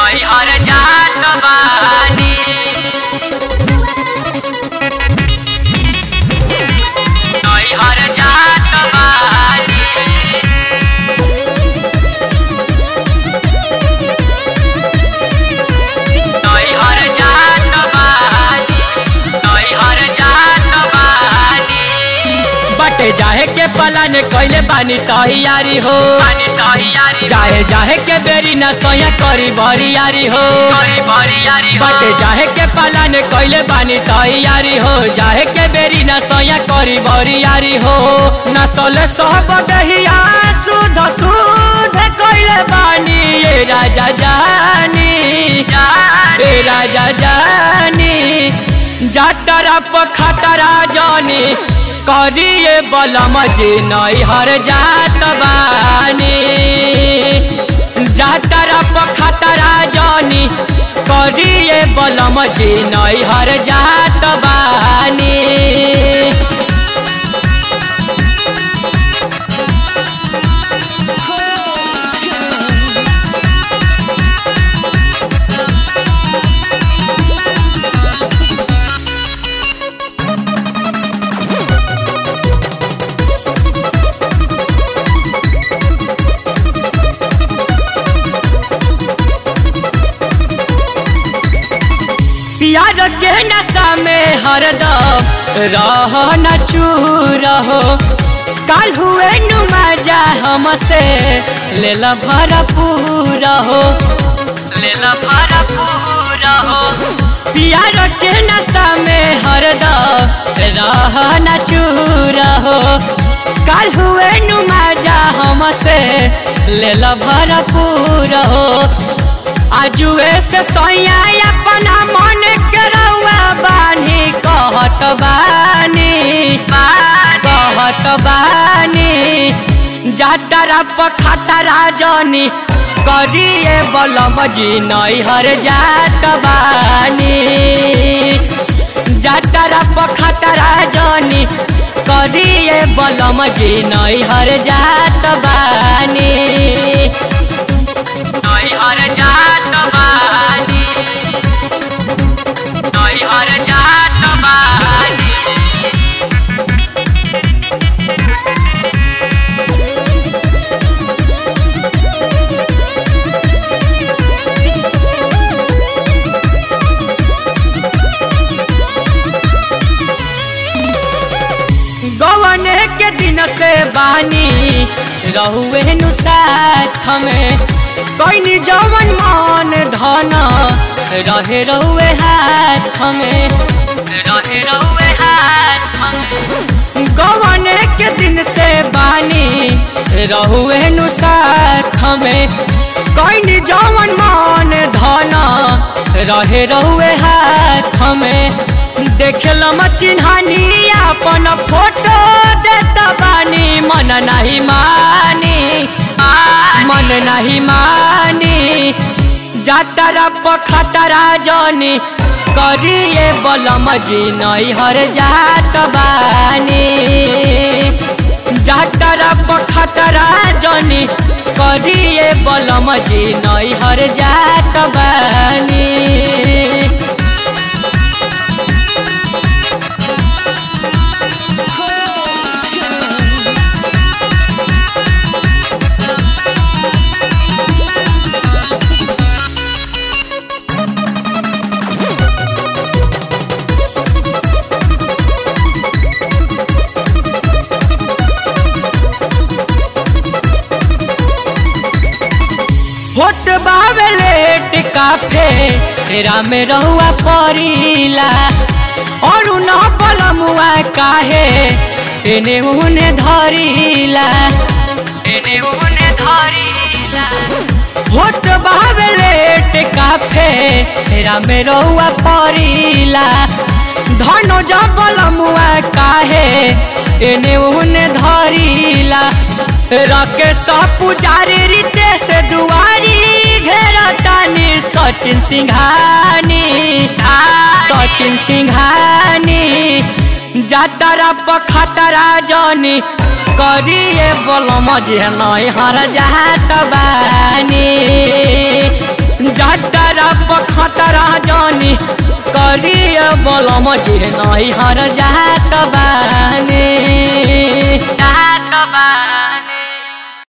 नैहर जात बानी नैहर जात बानी नैहर जात बानी नैहर जात बानी बटे जाहे के पलान कैले बानी तैयारी हो बानी तैयारी चाहे जाहे के बेरी न सोया करी बरियारी हो करी बरियारी हो बटे जाहे के पलान कैले बानी तैयारी हो जाहे के बेरी न सोया करी बरियारी हो न सोले सब दहिया सुध सुध कैले बानी ये राजा जानी ए राजा जानी जातरा पखतरा जानी करिए बलम जी नैहर जात बानी जातरा पखतरा जानी करिए बलम जी नैहर जात बानी प्यार के नशा में हरदम रह न चूर हो काल हुए नुमा जा हमसे ले ला भरपूर हो ले ला भरपूर हो प्यार के नशा में हरदम रह न चूर हो काल हुए नुमा जा हमसे ले ला भरपूर हो आजुए से सोया अपना मन के रउआ बानी कहत बानी कहत बानी जातरा पखतरा जनी करिए बलम जी नैहर जात बानी जातरा पखतरा जनी करिए बलम जी नैहर जात बानी नैहर जात बानी नैहर जात बानी गवने के दिन से बानी रहुए नु साथ में कोई जवन मन धन रहे रहुए हाथ में रहे रहुए हाथ में गवने के दिन से बानी रहुए नु साथ में कोई जवन मन धन रहे रहुए हाथ में देखलम चिन्हानी अपन फोटो देता बानी मन नहीं मानी मन नहीं मानी जातरा पखतरा जनी करिए बलम जी नैहर जात बानी जातरा पखतरा जनी करिए बलम जी नैहर जात बानी होत बावे लेट काफे तेरा में रहुआ परिला और न पलमुआ काहे एने उने धरिला एने उने धरिला होत बावे लेट काफे तेरा में रहुआ परिला धनो जबलमुआ काहे एने उने धरिला रके सब पुजारी रीते से दुआरी घेरतानी सचिन सिंघानी सचिन सिंघानी जातरा पखतरा जनी करिए बोलम जे नैहर जात बानी जातरा बोलम जी नहीं हर जात बानी